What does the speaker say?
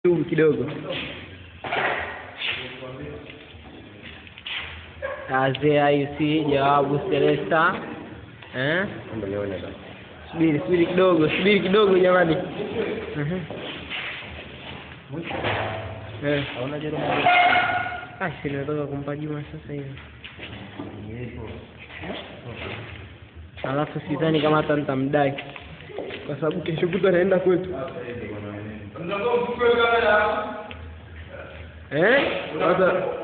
YouTube kidogo. Azea IC jawabu Celesta. Eh? Subiri, subiri kidogo, subiri kidogo jamani. Mhm. Eh. Ah, si nimetoka kumpa Juma sasa hivi. Alafu sidhani kama hata nitamdai kwa sababu kesho kutwa anaenda kwetu. Eh? Sasa